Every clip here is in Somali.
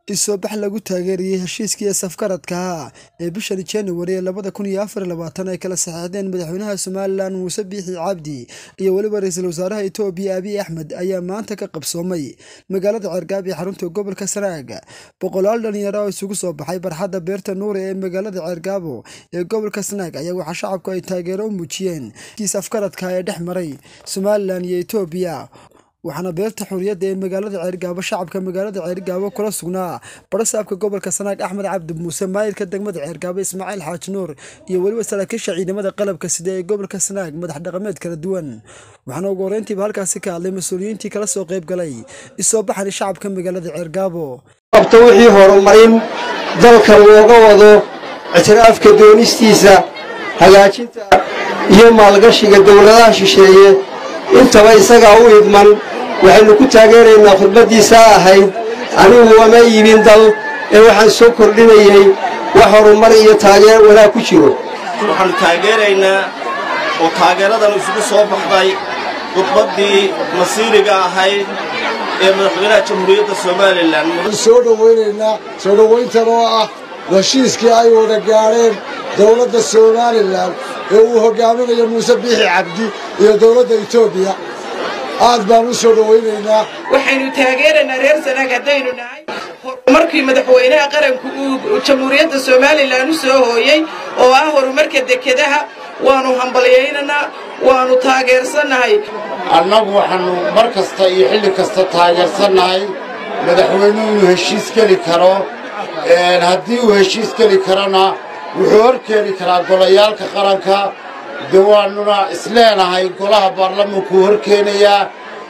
Isobix lagu taageerayay heshiiskii safgaradka ahaa ee bishii January ee labada kun iyo afar iyo labaatan ay kala saxeexdeen madaxweynaha Somalilan Muuse Biixi Cabdi iyo weliba ra'iisul wasaaraha Itoobiya Abiy Axmed ayaa maanta ka qabsoomay magaalada Cergaab ee xarunta gobolka Sanaag. Boqolaal dhalinyaro oo isugu soo baxay barxadda beerta Nuure ee magaalada Cergaabo ee gobolka Sanaag ayaa waxaa shacabku ay taageero u muujiyeen heshiiskii safgaradka ee dhex maray Somalilan iyo Itoobiya. waxaana beerta xurriyadda ee magaalada ceergaabo shacabka magaalada ceergaabo kula sugnaa barasaabka gobolka sanaag axmed cabdi muuse maayirka degmada ceergaabo ismaaciil xaaji nuur iyo weliba saraakiisha ciidamada qalabka sida ee gobolka sanaag madax dhaqameed kala duwan waxaana ugu horreyntiiba halkaasi ka hadlay mas-uuliyiintii kala soo qayb galay isoo baxani shacabka magaalada ceergaabo qabta wixii horumarin dalka looga wado ictiraafka doonistiisa hagaajinta iyo maalgashiga dowladaha shisheeye intaba isagaa u idman waxaynu ku taageeraynaa khudbaddiisaa ahayd anigu wama iibin dal ee waxaan soo kordhinayay wax horumar iyo taageer wanaag ku jiro waxaannu taageeraynaa oo taageeradan isugu soo baxday khudbaddii masiiriga ahayd ee madaxweynaha jamhuuriyadda somalilan soo dhowaynaynaa soo dhowayntan oo ah heshiiskii ay wada gaadheen dowladda somalilan ee uu hogaaminayo muuse biixi cabdi iyo dowladda etoobiya aad baan u soo dhowaynaynaa waxaynu taageeraynaa reer sanaag haddaynu nahay horumarkii madaxweynaha qaranku uu jamhuuriyadda somalilan u soo hooyey oo ah horumarka dekedaha waannu hambalyaynaynaa waannu taageersannahay annagu waxaannu mar kasta iyo xilli kasta taageersannahay madaxweynuhu inuu heshiis geli karo haddii uu heshiis geli karona wuxuu hor keeni karaa golayaalka qaranka de waannuna isleenahay golaha baarlamankuu hor keenayaa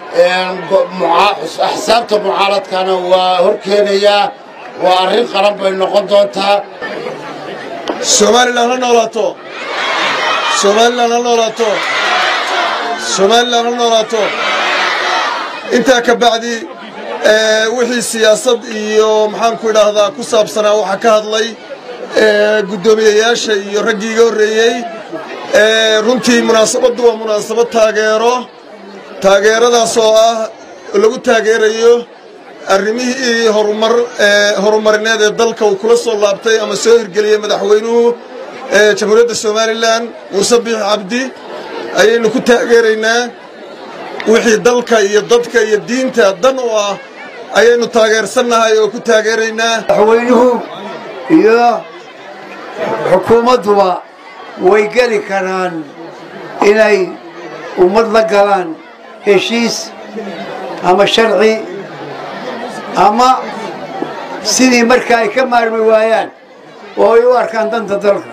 axsaabta mucaaradkana waa hor keenayaa waa arrin qaran bay noqon doontaa somalilan ha noolaato somalilan ha noolaato somalilan ha noolaato intaa ka bacdi wixii siyaasad iyo maxaanku idhaahdaa ku saabsanaa waxaa ka hadlay guddoomiyeyaasha iyo raggii iga horreeyey runtii munaasabaddu waa munaasabad taageero taageeradaas oo ah lagu taageerayo arrimihii horumar horumarineed ee dalka uu kula soo laabtay ama soo hirgeliyey madaxweynuhu jamhuuriyadda somalilan muuse biix cabdi ayaynu ku taageeraynaa wixii dalka iyo dadka iyo diinta dan u ah ayaynu taageersannahay oo ku taageeraynaa madaxweynuhu iyo xukuumadduba way geli karaan inay ummad la galaan heshiis ama sharci ama sidii marka ay ka maarmi waayaan oo ay u arkaan danta dalka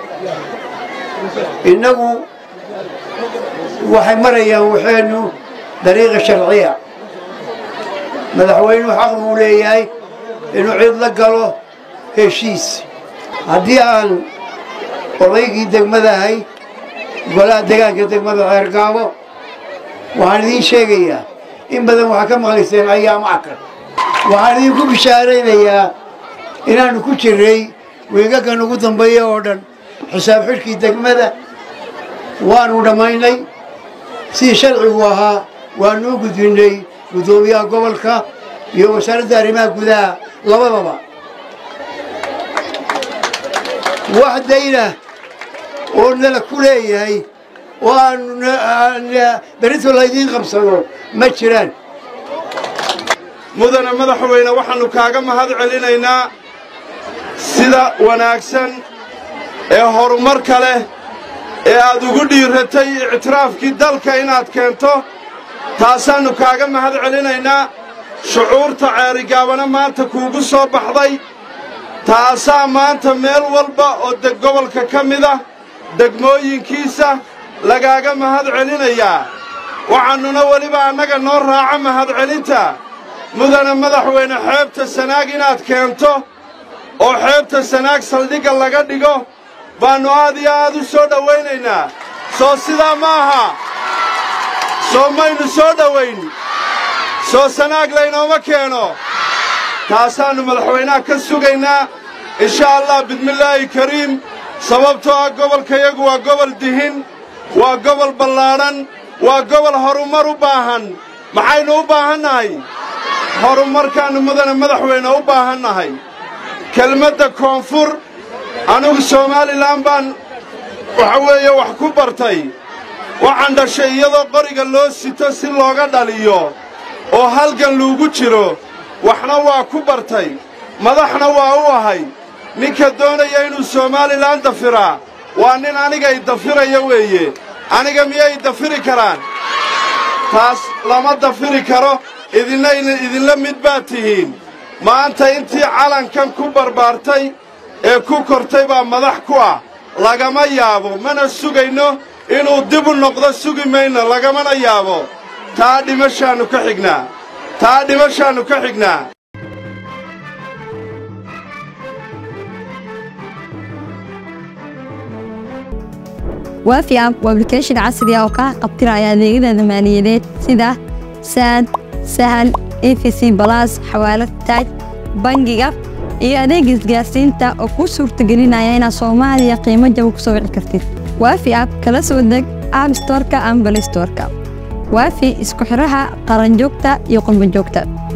innagu waxay marayaan waxaynu dariiqa sharciya madaxweynuhu xaq buu leeyahay inuu cid la galo heshiis haddii aan odaygii degmadahay golaha degaanka degmada ceergaabo waxaan idiin sheegayaa in badan waxaa ka maqlayseen ayaamo akar waxaan idinku bishaaraynayaa inaannu ku jirray weegagan ugu dambeeya oo dhan xisaab xidhkii degmada waannu dhammaynay sidii sharcigu ahaa waannu u gudbinnay guddoomiyaha gobolka iyo wasaaradda arrimaha gudaha labadaba wax dayna oo nala ku leeyahay oo aanu berito laydiin qabsado ma jiraan mudane madaxweyne waxaannu kaaga mahad celinaynaa sida wanaagsan ee horumarka leh ee aad ugu dhiiratay ictiraafkii dalka inaad keento taasaannu kaaga mahad celinaynaa shucuurta ceerigaabana maanta kuugu soo baxday taasaa maanta meel walba oo deg gobolka ka mid ah degmooyinkiisa lagaaga mahad celinayaa waxaannuna weliba annaga noo raaca mahadcelinta mudane madaxweyne xeebta sanaag inaad keento oo xeebta sanaag saldhigga laga dhigo baannu aad iyo aad u soo dhowaynaynaa soo sidaa ma aha soo maynu soo dhowayn soo sanaag laynooma keeno taasaannu madaxweynaha ka sugaynaa insha allah bidmillaahi kariim sababtoo ah gobolkayagu waa gobol dihin waa gobol ballaadhan waa gobol horumar u baahan maxaynu u baahannahay horumarkaannu mudane madaxweyne u baahannahay kelmadda koonfur anugu somalilan baan waxa weeye wax ku bartay waxaan dhashay iyadoo qoriga loo sito si looga dhaliyo oo halgan luugu jiro waxna waa ku bartay madaxna waa u ahay ninka doonaya inuu somalilan dafiraa waa nin anigay dafiraya weeye aniga miyay dafiri karaan taas lama dafiri karo idinna idinla mid baad tihiin maanta intii calankan ku barbaartay ee ku kortay baa madax ku ah lagama yaabo mana sugayno inuu dib u noqdo sugi mayno lagamana yaabo taa dhimashaannu ka xignaa taa dhimashaannu ka xignaa waafi app waa application casri ah oo kaa qabtiraya adeegyada maaliyadeed sida saad sahal efc balas xawaalad taaj bangiga iyo adeega isgaarsiinta oo kuu suurtagelinaya inaad soomaaliya qiimo jaba ku soo wici kartid waafi app kala soo deg app storka ama balay storka waafi isku xidhaha qaranjoogta iyo qurbanjoogta